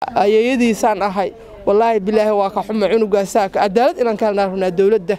ayeeyadiisaan ahay wallaahi bilaahi waa ka xuma cunugaasa cadaalad inaan ka helnaa rabnaa dowladda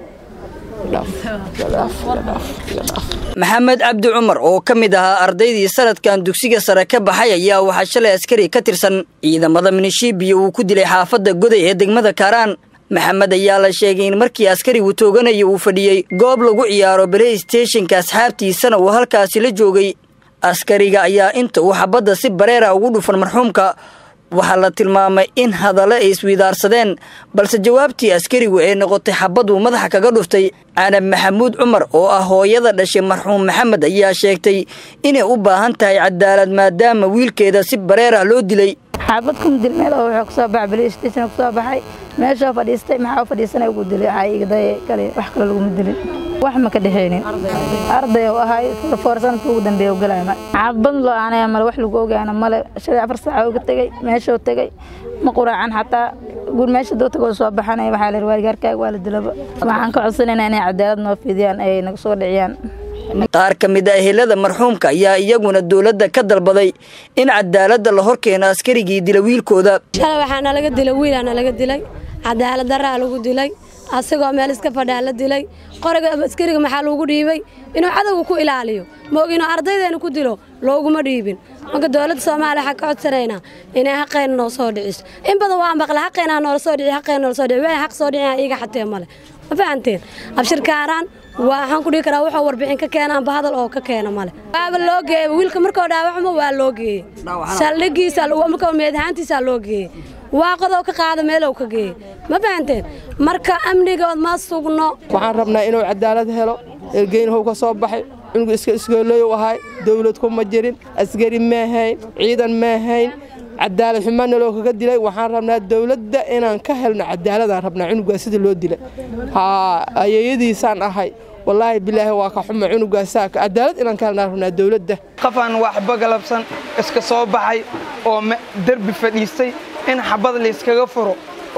maxamed cabdi cumar oo ka mid ahaa ardaydii sanadkan dugsiga sare ka baxay ayaa waxaa shalay askari ka tirsan ciidamada minishiibiya uu ku dilay xaafadda goday ee degmada kaaraan maxamed ayaa la sheegay in markii askarigu tooganaya uu fadhiyey goob lagu ciyaaro baley steshinka asxaabtiisana uu halkaasi la joogay askariga ayaa inta uu xabadda si bareera ugu dhufan marxuumka waxaa la tilmaamay in hadalle ay iswidaarsadeen balse jawaabtii askarigu ay noqotay xabaduu madaxa kaga dhuftay canab maxamuud cumar oo ah hooyada dhashay marxuum maxamed ayaa sheegtay inay u baahan tahay cadaalad maadaama wiilkeeda si bareer ah loo dilay xaabad kuma dil meel oo wuxuu kusoo baxay balistation kusoo baxay meeshoo fadhiistay maxaa u fadhiisanay ugu dilay waxaa igday kale wax kale laguma dilin wax ma ka dhexaynin arday oo ahay foor sanadka ugu dambeeya u galaya xaabad loo aanaya male wax lagu ogaana male shalay afar saaca uga tegay meeshoo tegay ma quraacan xataa guur meesha doo tagoo soo baxanaya waxaa la waargaarkaaga waa la dilaba waxaan ka codsanaynaa inay cadaalad noo fidiyaan ay naga soo dhiciyaan qaar ka mid a ehelada marxuumka ayaa iyaguna dowladda ka dalbaday in cadaaladda la horkeeno askarigii dila wiilkooda shalay waxaa nalaga dilay wiilaa nalaga dilay cadaalad daraa lagu dilay asagoo meel iska fadhaa la dilay qoriga askariga maxaa lagu dhiibay inuu cadowga ku ilaaliyo maog inuu ardaydeena ku dilo looguma dhiibin marka dowladda soomaaliya waxaa ka codsanaynaa inay xaqayna noo soo dhiciso in badan waa maqla xaqaynaa noola soo dhici xaqayna noola soo dhici waxay xaq soo dhicin iiga xatee male ma fahanteen abshirkaaraan waxaan ku dhihi karaa wuxuu warbixin ka keenaanba hadal oo ka keena male waaba loo geeyey wiilka markuu dhaawacmo waa loo geeyey saldhigiisa markuu meedahaantiisaa loo geeyey waaqadoo ka qaada meelow ka geeyey ma fahanteen marka amnigood ma sugno waxaan rabnaa inuu cadaalad helo ergeynhow ka soo baxay cunugu iska iskooloyow ahay dawlad kuma jirin askari maahayn ciidan maahayn cadaalad xumana loo kaga dilay waxaan rabnaa dowladda inaan ka helno cadaaladaan rabnaa cunugaa sida loo dilay haa ayeeyadiisaan ahay wallaahi bilaahi waa ka xuma cunugaasa cadaalad inaan ka helnaa rabnaa dowladda qofaan waxba galabsan iska soo baxay oo derbi fadhiistay in xabad layskaga furo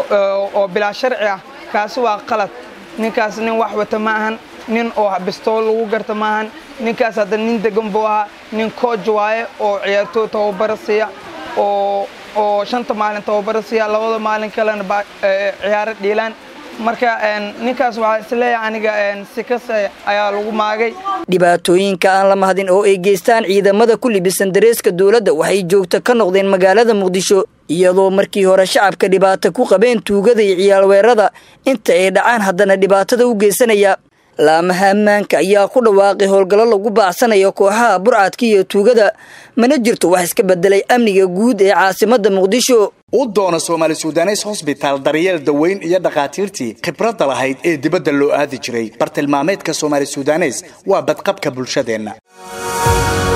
oo bilaa sharci ah kaasi waa qalad ninkaas nin wax wata ma ahan nin oo bistool lagu garta ma ahan ninkaas hadda nin degan buu ahaa nin kooj waaye oo ciyaartooy tababara siiya oo oo shanta maalin tababara siiya labada maalin kalena ciyaaro dhiilaan marka ninkaas waxaa isleeyahay aniga si kase ayaa lagu maagay dhibaatooyinka aan la mahadin oo ay geystaan ciidamada ku libisan dareeska dowladda waxay joogto ka noqdeen magaalada muqdisho iyadoo markii hore shacabka dhibaato ku qabeen tuugada iyo ciyaalweerada inta ay dhacaan haddana dhibaatada u geysanaya laamaha ammaanka ayaa ku dhawaaqay howlgallo lagu baacsanayo kooxaha burcadka iyo tuugada mana jirto wax iska bedelay amniga guud ee caasimadda muqdisho u doona soomaali sudanes hosbitaal daryeel daweyn iyo dhakhaatiirtii khibradda lahayd ee dibadda loo aadi jiray bartilmaameedka soomaali sudanes waa badqabka bulshadeenna